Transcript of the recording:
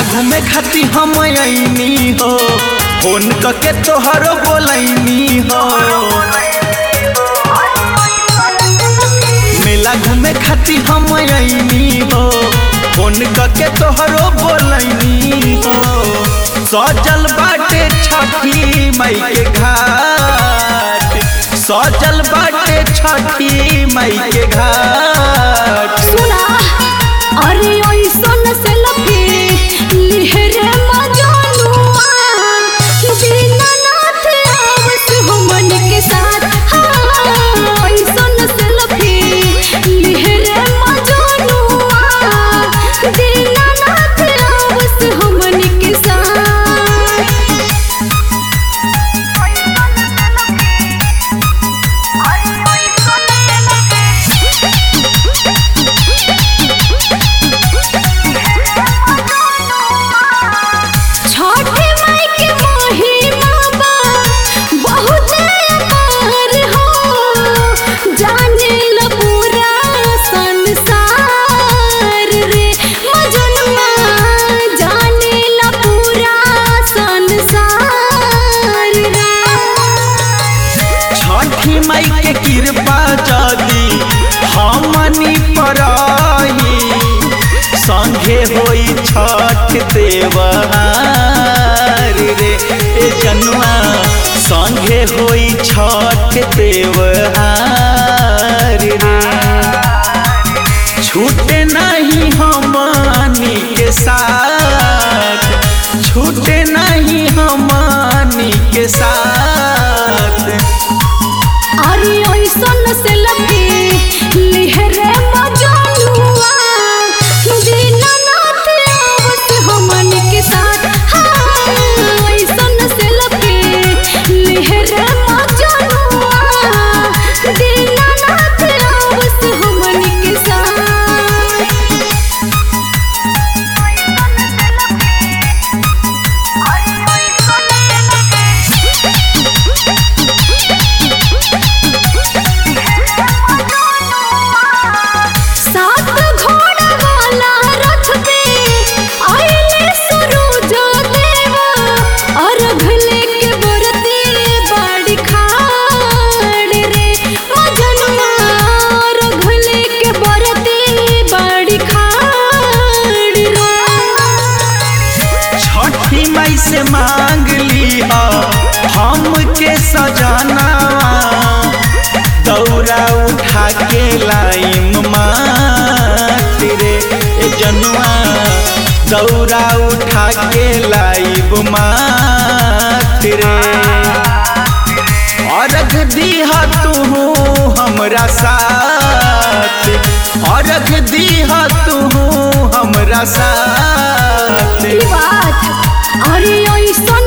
घूमे खाती हम अइनी हो फोन करके तोहरो बोलैनी हो मेला घूमे खाती हम अइनी हो फोन करके तोहरो बोलैनी हो सजल बाटे छठी मई के घाट सजल बाटे छठी मई के घाट सुना अरे ओइसन से लफी लिहरे मजनुआ दीनानाथ आवस हमन के साथ हाँ, ओइसन से लफी लिहरे मजनुआ दीनानाथ आवस हमन के साथ छठे माई के महिमा बा बहुत अपार हो जाने ल पूरा संसार रे मजनुआ जाने ल पूरा संसार रे छठी मई के कृपा जदी हमनी पर आई संगे होई छठ देवहार रे ए जनुआ संगे होई छठ देवहार रे छूटे नहीं हमनी के साथ छूटे नहीं हमनी के साथ अरे ओइसन से लफी लिहरे मजनुआ दीनानाथ आवत हमन के साथ हाँ, ओइसन से लफी लिहरे मजनुआ दीनानाथ आवत हमन के साथ सात घोड़ा वाला रथ पे आइले सूरज देवा अर्घ लेके बरती बाड़ी खाड़ रे मजनुआ अर्घ लेके बरती बाड़ी खाड़ रे छठी मई से मांग ली हमके सजाना दौरा उठा के लाइम मात रे ए जनुआ दौरा उठा के लाइब मात रे अर्घ दीहा तू हमरा साथ अर्घ दीहा तू हमरा साथ बात अरे ऐसा